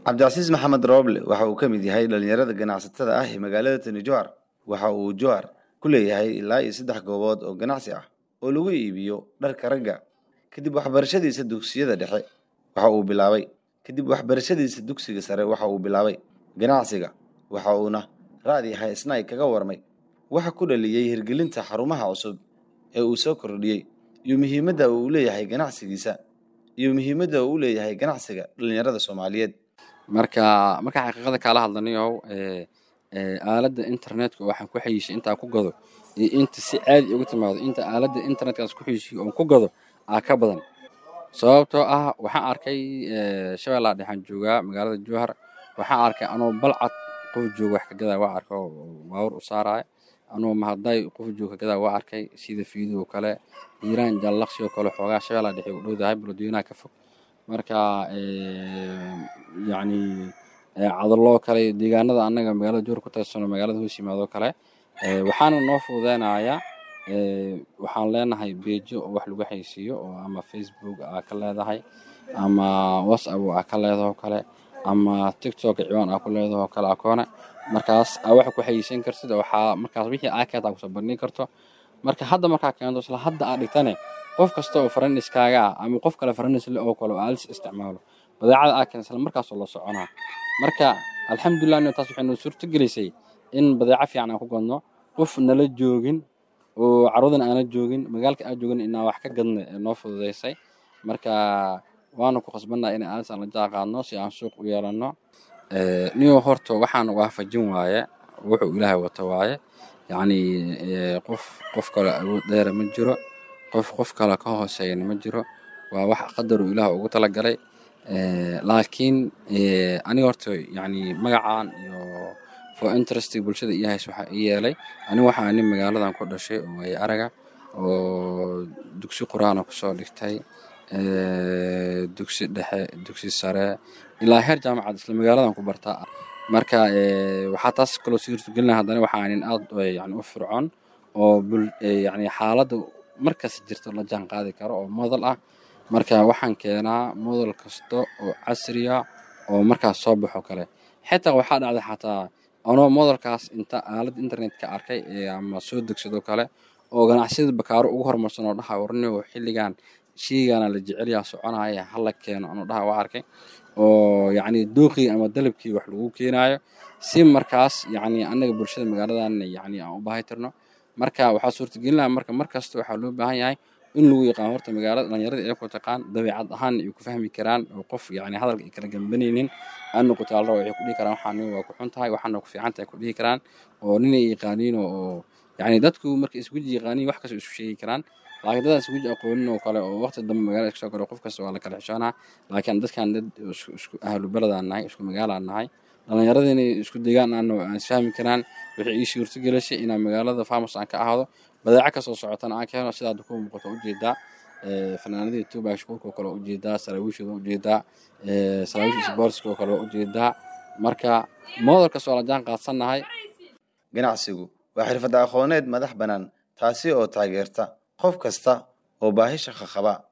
cabdicasiis maxamed rooble waxa uu ka mid yahay dhalinyarada ganacsatada ah ee magaalada tani jowhar waxa uu jowhar ku leeyahay ilaa iyo saddex goobood oo ganacsi ah oo lagu iibiyo dharka ragga kadib waxbarashadiisa dugsiyada dhexe waxa uu bilaabay kadib waxbarashadiisa dugsiga sare waxa uu bilaabay ganacsiga waxa uuna raadi haysnay kaga warmay waxa ku dhaliyey hirgelinta xarumaha cusub ee uu soo kordhiyey iyo muhiimadda uu leeyahay ganacsigiisa iyo muhiimadda uu leeyahay ganacsiga dhalinyarada soomaaliyeed marka marka xaqiiqada kaala hadlanayow aaladda internetka waxaan ku xayiishay intaa ku gado iyo inta si caadi uga timaado inta aaladda internetkaas ku xayiishay oon ku gado aa ka badan sababtoo ah waxaan arkay shabeellaa dhexaan joogaa magaalada jowhar waxaan arkay anoo balcad qof jooga wax ka gadaa waa arkay oo baawur u saaraya anoo mahadday qof jooga ka gadaa waa arkay sida fiidoo kale hiiraan jallaqsi oo kale xoogaa shabeellaa dhexe u dhowdahay balodweynaha ka fog marka yacni cadaloo kale deegaanada annaga magaalada jowhar ku tagsano magaalada hoos yimaadoo kale waxaana noo fududeynayaa waxaan leenahay beejo oo wax lagu xaysiiyo oo ama facebook aa ka leedahay ama whatsapp aa ka leedaho kale ama tiktok ciwaan aa ku leedaho kale akoone markaas aa wax ku xayisiin kartid waxaa markaas wixii aa keenta kusoo bandhigi karto marka hadda markaa keento isla hadda aa dhigtane qof kasta oo faraniskaaga ah ama qof kale faranisle oo kale oo aalis isticmaalo badeecada aa keenta isla markaasoo la soconaa marka alxamdulilah taas waxay noo suurto gelisay in badeeco fiican aan ku gadno qof nala joogin oo carwadan aana joogin magaalka aan joogin inaan wax ka gadna ee noo fududeysay marka waana ku khasbannaha in aalis aan la jaa qaadno si aan suuq u yeelanno niyo horta waxaan waafajin waaye wuxuu ilaahay wato waaye yacni qof qof kale awood dheera ma jiro qof qof kale ka hooseeyana ma jiro waa wax qadaruu ilaah ugu talagalay laakiin aniga horta yacni magacaan iyo for interest bulshada iyo hays waxaa ii yeelay aniga waxaa nin magaaladan ku dhashay oo ay araga oo dugsi qur-aana kusoo dhigtay dugsi dhexe dugsi sare ilaa heer jaamacad isla magaaladan ku bartaa marka waxaa taas kaloo sii hirtogelina haddana waxaa nin aad yani u fircoon oo yani xaaladda markas jirto la jaan qaadi karo oo model ah marka waxaan keenaa model kasta oo casriya oo markaas soo baxo kale xitaa waxaa dhacday xataa anoo modelkaas inta aalad internetka arkay ama soo degsadoo kale oo ganacsiyada bakaaro ugu horumarsan oo dhaha warnigo xilligan sheygaana la jecelyaa soconaya hala keeno anoo dhaha waa arkay oo yacni dooqii ama dalabkii wax lagu keenaayo si markaas yacni annaga bulshada magaaladan yacni aan u baahi tirno marka waxaa suurtagelinaya marka markasta waxaa loo baahan yahay in lagu yaqaan horta magaalada dhalinyarada ay ku taqaan dabeecad ahaan ay ku fahmi karaan oo qof yacni hadalka ay kala gambanaynin aan noqoto alra waxay ku dhihi karaan waxaan waa ku xun tahay waxaana ku fiican tahay ku dhihi karaan oo ninay yaqaaniin oo yacni dadku marka isguji yaqaaniin wax kasta isu sheegi karaan laakiin dadaan isguji aqoonin oo kale oo waqti dambe magaalada kasoo galo qof kasta waa la kala xishoonaa laakiin dadkan dad isku ahlu beledaan nahay isku magaalaan nahay dhalinyarada inay isku degaan aan aan isfahmi karaan waxay ii suurto gelisay inaan magaalada farmers aan ka ahaado badeeco kasoo socotana aan keeno sidaa ku muuqato ujeedaa fanaanadii tubac shukuurka oo kale waa ujeedaa saraawiishooda ujeedaa saraawiish sportska oo kale waa ujeedaa marka modelkas waa la jaan qaadsannahay ganacsigu waa xirfad aqooneed madax bannaan taasi oo taageerta qof kasta oo baahi shaqo qaba